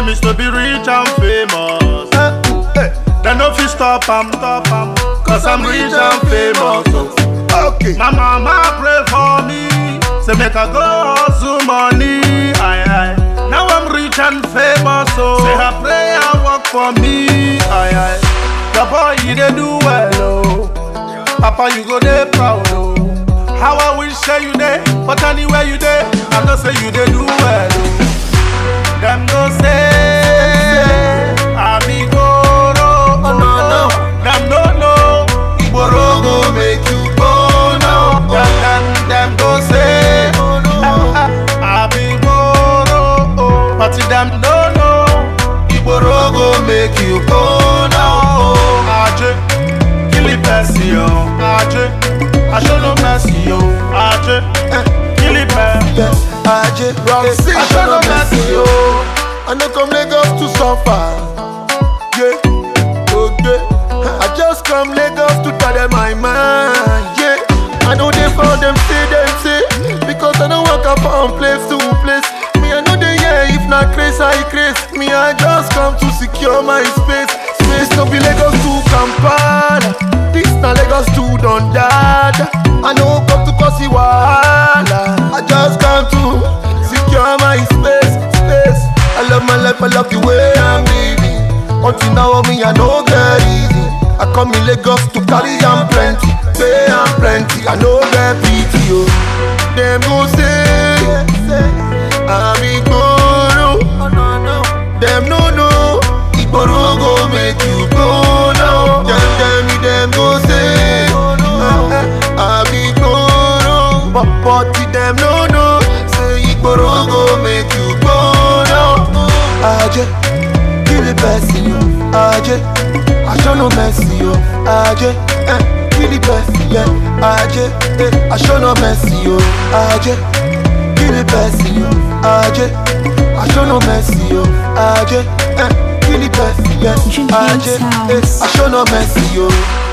dream is to be rich and famous. They no fit stop am, stop am, cause I'm rich and famous. oh. Okay. My mama pray for me, say make I go hustle money. Aye, aye. Now I'm rich and famous, so say her prayer work for me. Aye, aye. The boy you dey do well, oh. Papa you go dey proud, oh. How I wish say you dey, but anywhere you dey, I know say you dey do well, oh. Them no say I be goro, oh no no. Them no know Igboro go make you go now. Them them them go say I be goro, oh. but them no know Igboro go make you go now. Oh, Aje, kill it mercy, oh. Aje, I show no mercy, oh. Aje, eh, kill it mercy. Yeah, Aje, Wrong eh, season, I show no no mercy, mercy, oh. I no come Lagos to suffer. Yeah, okay. I just come Lagos to tell them my mind. Yeah, I know they found them say them say because I don't walk up from place to place. Me I know they yeah if not craze I craze. Me I just come to secure my space. Space no be Lagos to Kampala. This na Lagos to Dondada. I know come to cause it wahala. I just come to secure my space, space. I love my life, I love the way I'm living. Until now, me I know get easy. I come in Lagos to carry am plenty, pay am plenty. I know get pity, oh. Them go say, I'm Igboro. Them no know, Igboro go make you go now. Them tell me them go say, I'm Igboro. But but them no know, say Igboro go make you go now. Aje, kill the person, yo. Aje, I show no mercy, yo. Aje, eh, kill the person, yeah. Aje, eh, I show no mercy, yo. Aje, kill the person, yo. Aje, I show no mercy, yo. Aje, eh, kill the person, yeah. Junior Aje, eh, Sounds. I show no mercy, yo.